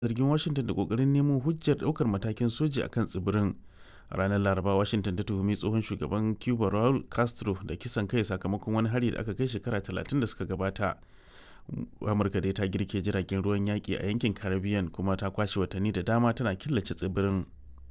zargin Washington da ƙoƙarin nemo hujjar ɗaukar matakin soji a kan tsibirin. A ranar Laraba, Washington ta tuhumi tsohon shugaban Cuba Raul Castro da kisan kai sakamakon wani hari da aka kai shekara 30 da suka gabata. Amurka dai ta girke jiragen ruwan yaƙi a yankin Caribbean kuma ta kwashe watanni da dama tana killace tsibirin.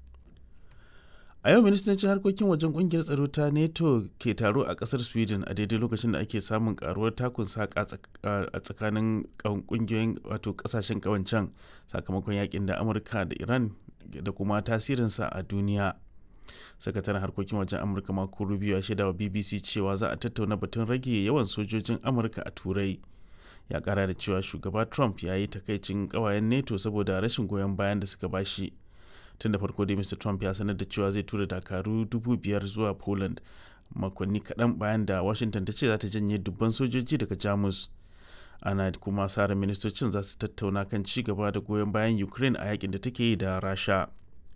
A yau ministocin harkokin wajen kungiyar tsaro ta NATO ke taro a kasar Sweden a daidai lokacin da ake samun karuwar takun saka a tsakanin kungiyoyin wato kasashen kawancan sakamakon yakin da Amurka da Iran da kuma tasirinsa a duniya. Sakataren harkokin wajen Amurka Marco Rubio ya shaida wa BBC cewa za a tattauna batun rage yawan sojojin Amurka a Turai. Ya kara da cewa shugaba Trump ya yi takaicin kawayen NATO saboda rashin goyon bayan da suka bashi. tun da farko dai mr trump ya sanar da cewa zai tura dakaru dubu biyar zuwa poland makonni kaɗan bayan da washington ta ce za ta janye dubban sojoji daga jamus ana kuma sara ministocin za su tattauna kan ci gaba da goyon bayan ukraine a yakin da take yi da rasha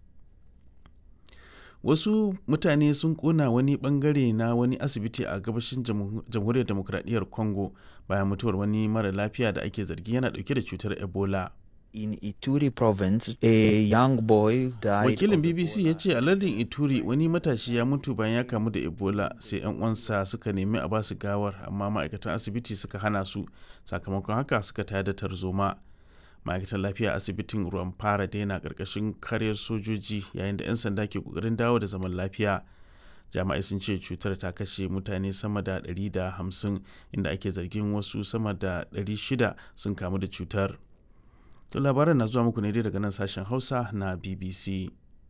wasu mutane sun kona wani bangare na wani asibiti a gabashin jamhuriyar demokradiyyar congo bayan mutuwar wani mara lafiya da ake zargi yana dauke da cutar ebola in Ituri province, a young boy died. Wakilin BBC ya ce a lardin Ituri wani matashi ya mutu bayan ya kamu da Ebola sai 'yan uwansa suka nemi a basu gawar amma ma'aikatan asibiti suka hana su sakamakon haka suka tayar da tarzoma. Ma'aikatan lafiya asibitin ruwan fara daina karkashin karyar sojoji yayin da 'yan sanda ke kokarin dawo da zaman lafiya. Jami'ai sun ce cutar ta kashe mutane sama da 150 inda ake zargin wasu sama da 600 sun kamu da cutar. To labaran na zuwa muku ne dai daga nan sashen Hausa na BBC.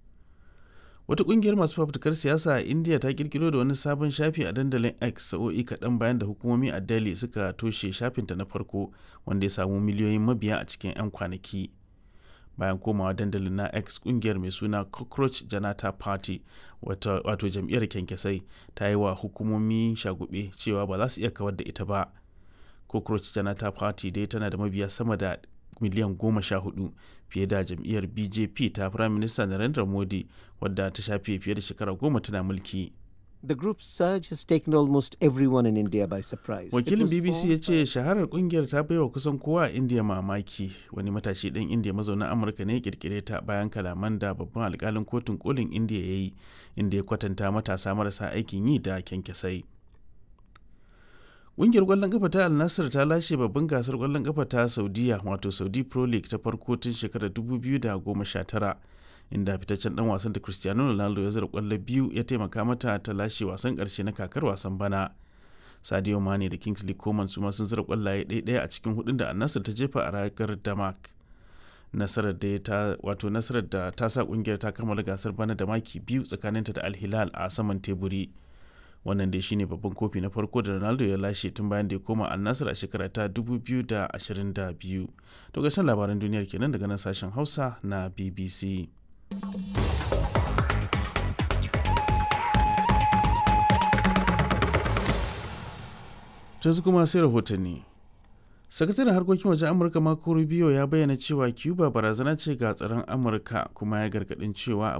Wata kungiyar masu fafutukar siyasa a India ta kirkiro da wani sabon shafi a dandalin X sa'o'i kaɗan bayan da hukumomi a Delhi suka toshe shafinta na farko wanda ya samu miliyoyin mabiya a cikin 'yan kwanaki. Bayan komawa dandalin na X kungiyar mai suna Cockroach Janata Party wato jam'iyyar kyankyasai ta yi wa hukumomi shagube cewa ba za su iya kawar da ita ba. Cockroach Janata Party dai tana da mabiya sama da miliyan goma sha hudu fiye da jam'iyyar bjp ta prime minister narendra modi wadda ta shafe fiye da shekara goma tana mulki The group's surge has taken almost everyone in India by surprise. wakilin bbc ya ce shaharar kungiyar ta baiwa kusan kowa a india mamaki wani matashi ɗan indiya mazaunin amurka ne kirkire ta bayan kalaman da babban alkalin kotun kolin indiya ya yi inda ya kwatanta matasa marasa aikin yi da kyankyasai Ƙungiyar ƙwallon ƙafa ta Al Nassr ta lashe babban gasar ƙwallon ƙafa ta Saudiya wato Saudi Pro League ta farko tun shekarar 2019 inda fitaccen dan wasan da Cristiano Ronaldo ya zira ƙwallo biyu ya taimaka mata ta lashe wasan ƙarshe na kakar wasan bana. Sadio Mane da Kingsley Coman su ma sun zira ƙwallaye ɗaya a cikin hudun da Al Nassr ta jefa a ragar Damak. Nasarar da ta wato nasarar da ta sa ƙungiyar ta kammala gasar bana da maki biyu tsakaninta da Al Hilal a saman teburi. wannan dai shine babban kofi na farko da ronaldo ya lashe tun bayan da ya koma al a shekara ta 2022 to gashin labaran duniyar kenan daga nan sashen hausa na bbc yanzu kuma sai rahotanni sakataren harkokin wajen amurka marco rubio ya bayyana cewa cuba barazana ce ga tsaron amurka kuma ya gargadin cewa